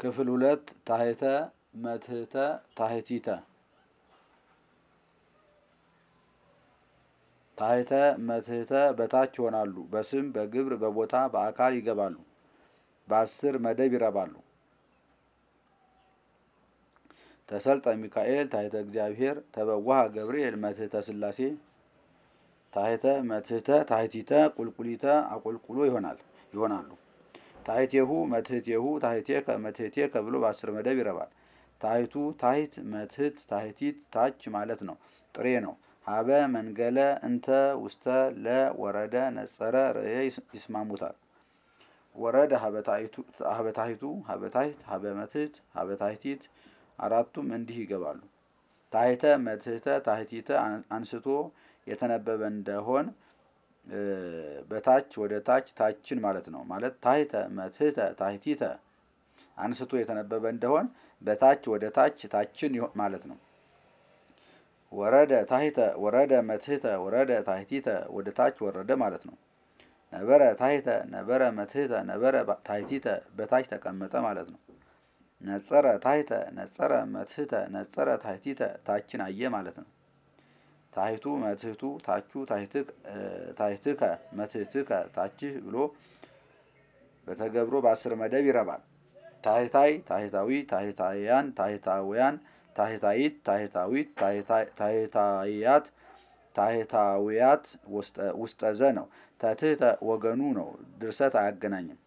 ክፍል ሁለት ታሕተ መትሕተ ታሕቲተ ታሕተ መትሕተ በታች ይሆናሉ። በስም በግብር በቦታ በአካል ይገባሉ። በአስር መደብ ይረባሉ። ተሰልጠ ሚካኤል ታሕተ እግዚአብሔር ተበዋሃ ገብርኤል መትሕተ ሥላሴ ታሕተ መትሕተ ታሕቲተ ቁልቁሊተ አቁልቁሎ ይሆናል ይሆናሉ። ታሕቴሁ መትሕቴሁ ታሕቴከ መትሕቴከ ብሎ በአስር መደብ ይረባል። ታሕቱ ታሕት መትሕት ታሕቲት ታች ማለት ነው። ጥሬ ነው። ሀበ መንገለ እንተ ውስተ ለ ወረደ ነጸረ ርእየ ይስማሙታል። ወረደ ሀበ ታሕቱ ሀበ ታሕት ሀበ መትሕት ሀበ ታሕቲት አራቱም እንዲህ ይገባሉ። ታሕተ መትሕተ ታሕቲተ አንስቶ የተነበበ እንደሆን በታች ወደ ታች ታችን ማለት ነው። ማለት ታሕተ መትሕተ ታሕቲተ አንስቶ የተነበበ እንደሆን በታች ወደ ታች ታችን ማለት ነው። ወረደ ታሕተ ወረደ መትሕተ ወረደ ታሕቲተ ወደ ታች ወረደ ማለት ነው። ነበረ ታሕተ ነበረ መትሕተ ነበረ ታሕቲተ በታች ተቀመጠ ማለት ነው። ነጸረ ታሕተ ነጸረ መትሕተ ነጸረ ታሕቲተ ታችን አየ ማለት ነው። ታሕቱ መትሕቱ ታቹ ታሕትከ መትሕትከ ታችህ ብሎ በተገብሮ በአስር መደብ ይረባል። ታሕታይ ታሕታዊ ታሕታውያን ታሕታውያን ታሕታይት ታሕታዊት ታሕታያት ታሕታውያት ውስጠዘ ነው። ተትሕተ ወገኑ ነው። ድርሰት አያገናኝም።